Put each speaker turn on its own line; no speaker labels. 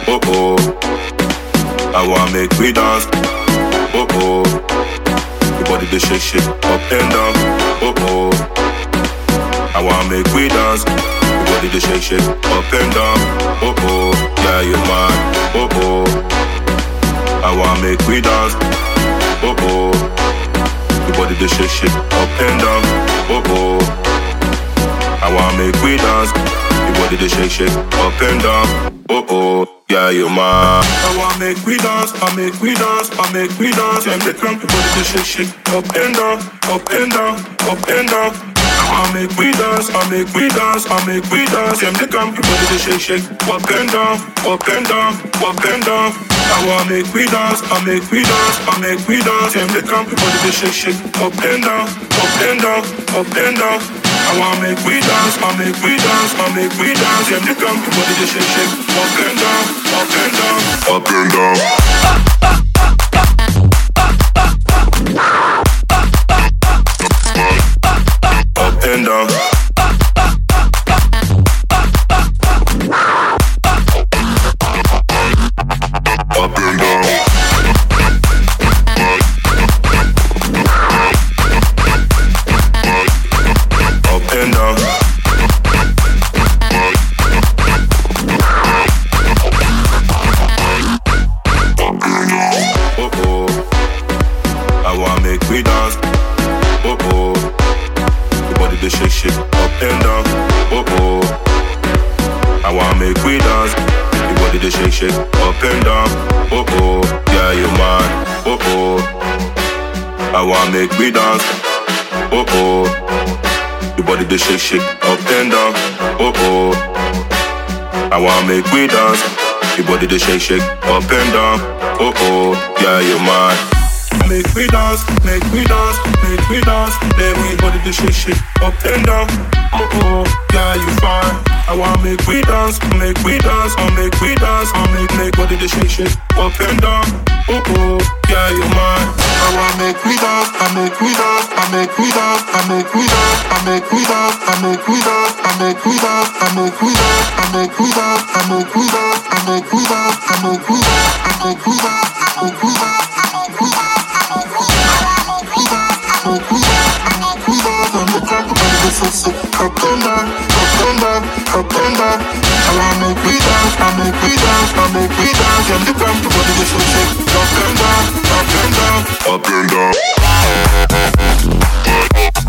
oh oh. I want make we dance, oh oh. Your body they shake shake up and down, oh oh. I want make we dance, your body they shake shake up and down, oh oh. Yeah you mad, oh oh. I want make we dance, oh oh. Your body they shake shake up and down, oh oh. I want make we dance, your body they shake shake up and down, oh oh. Yeah, you man. I want make we dance, I make we dance, I make we dance. And the crump, your body they shake shake up and down, up and down, up and down. I make we dance, I make we dance, I make we dance. And the crump, your body they shake shake up and down, up and down, up and down. I want make we dance, I make we dance, I make we dance. And the crump, your body they shake shake up and down, up and down, up and down. I want make we dance, I make we dance, I make we dance. Yeah, the crump, your body they shake shake up and down, up and down, up and down. Up and down. Up and down. Up and down. Oh oh. I want make we dance. Oh oh. Your body they shake shake up and down. Oh oh. I want make we dance. Your body they shake shake up and down. Oh oh. Yeah you man. Oh oh. I want make we dance. Oh oh. Your body they shake shake up and down. Oh oh. I want make we dance. Your body they shake shake up and down. Oh oh, yeah you man. Make we dance, make we dance, make we dance. Then we body they shake shake up and down. Oh oh, yeah you fine. I want make we dance, make we dance, I make we dance, I make make body they shake shake up and down. Oh oh, yeah you man. I want make we dance, I make we dance, I make we dance, I make we dance, I make we dance, I make we dance, I make we dance, I make we dance, I make we dance, I make we dance, I make we dance, I make we dance, I make we dance, I make we dance. Up and down.